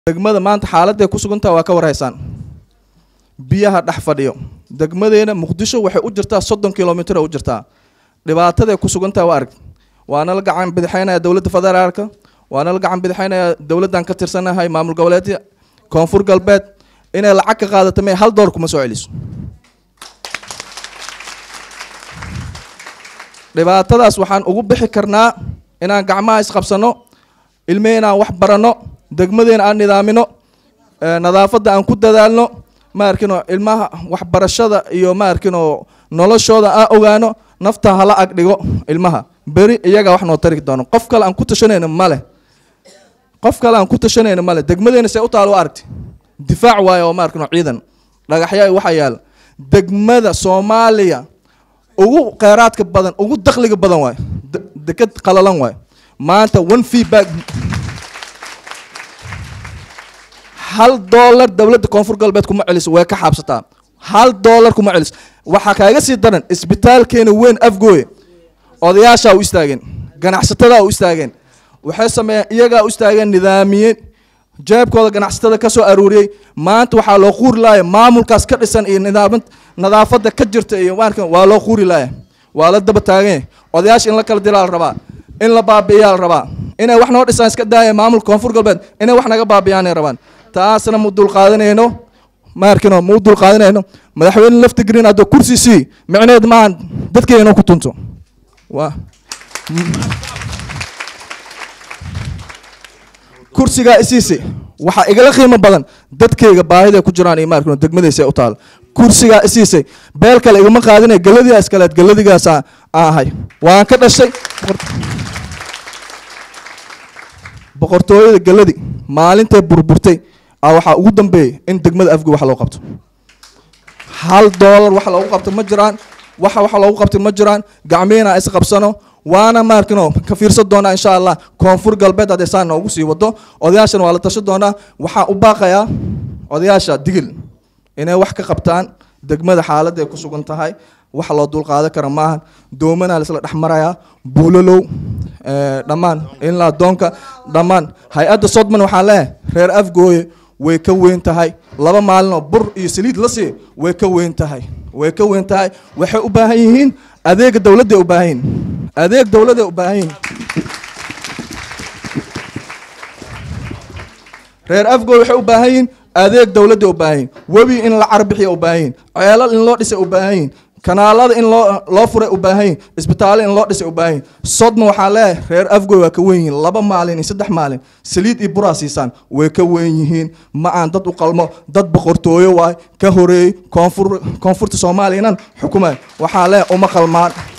degmada maanta xaaladday ku sugantaha waa ka warhaysaan biyaha dhex fadhiyo degmadeena muqdisho waxay u jirtaa soddon kilomitr u jirtaa dhibaataday ku sugantaha waa arag waana la gacan bidixeynaya dowladda federaalka waana la gacan bidixeynaya dowladdan ka tirsanahay maamul goboleedka koonfur galbeed inay lacag ka qaadato may hal door kuma soo celiso dhibaatadaas waxaan ugu bixi karnaa inaan gacmaha isqabsano ilmeheen aan wax baranno degmadeena aan nidaamino nadaafadda aan ku dadaalno ma arkino ilmaha waxbarashada iyo ma arkino noloshooda aan ogaano nafta hala ag dhigo ilmaha beri iyagaa wax noo tari doono qof kale aan ku tashanayno male qof kale aan ku tashanayno male degmadeena see u taalo aragti difaac waayo oo ma arkino ciidan dhagaxyaa waxaa yaala degmada soomaaliya ugu kheyraadka badan ugu dakhliga badan waayo deked qalalan waayo maanta one feedback hal dollar dowladda koonfur galbeed kuma celiso way ka xaabsataa hal dollar kuma celiso waxaa kaaga sii daran isbitaalkeena weyn afgooye odayaashaa u istaageen ganacsatada u istaageen waxay sameeyeen iyagaa u istaageen nidaamiyeen jeebkooda ganacsatada ka soo aruuriyey maanta waxaa loo quuri laaya maamulkaas ka dhisan iyo nidaamad nadaafadda ka jirta iyo maarkan waa loo quuri laaya waa la daba taagan odayaasha in la kala dilaa la rabaa in la baabi'iyaa la rabaa inay wax noo dhisaan iska daaya maamulka koonfur galbeed inay wax naga baabi'iyaanay rabaan taasna mu dulqaadanayno ma arkino mu dulqaadanayno madaxweyne lafti green haddoo kursi sii micneheed maahan dadkeena ku tunto waa kursigaa isiisi waxaa igala qiimo badan dadkayga baahida ku jiraan iyo ma arkino degmadaysa u taalo kursigaa isiisay beel kale igama qaadinay galadigaas kaleed galadigaas aan ahay waan ka dhashay boqortooyada galadi maalintay burburtay a waxaa ugu dambeeyay in degmada afgo wax loo qabto hal doolar wax loogu qabto ma jiraan waxa wax loogu qabtay ma jiraan gacmihiina is qabsano waana maarkino ka fiirsan doonaa insha allah koonfur galbeed hadday saa noogu sii wado odayaashana waa la tashan doonaa waxaan u baaqayaa odayaasha digil inay wax ka qabtaan degmada xaaladda ay ku sugan tahay wax loo dulqaadan kara maahan doomana laisla dhex marayaa buulalow dhammaan ilaa doonka dhammaan hay-adda sodman waxaan leeyahay reer afgooye way ka weyn tahay laba maalinoo bur iyo saliid la sii way ka weyn tahay way ka weyn tahay waxay u baahan yihiin adeega dowladday u baahan yihiin adeeg dowladday u baahan yihiin reer afgooye waxay u baahan yihiin adeeg dowladday u baahan yihiin webi in la carbixiya u baahan yihiin ceelal in loo dhisay u baahan yihiin kanaalada in loo loo furay u baahan yihin isbitaallo in loo dhisay u baahan yihin sodma waxaa leeyahay reer afgoy waa ka wen yihiin laba maalin iyo saddex maalin saliid iyo buraa siisaan way ka wen yihiin ma aan dad u qalmo dad boqortooyo waay ka horeeyey koonfur koonfurta soomaaliya inan xukumayo waxaa leeyahay uma qalmaan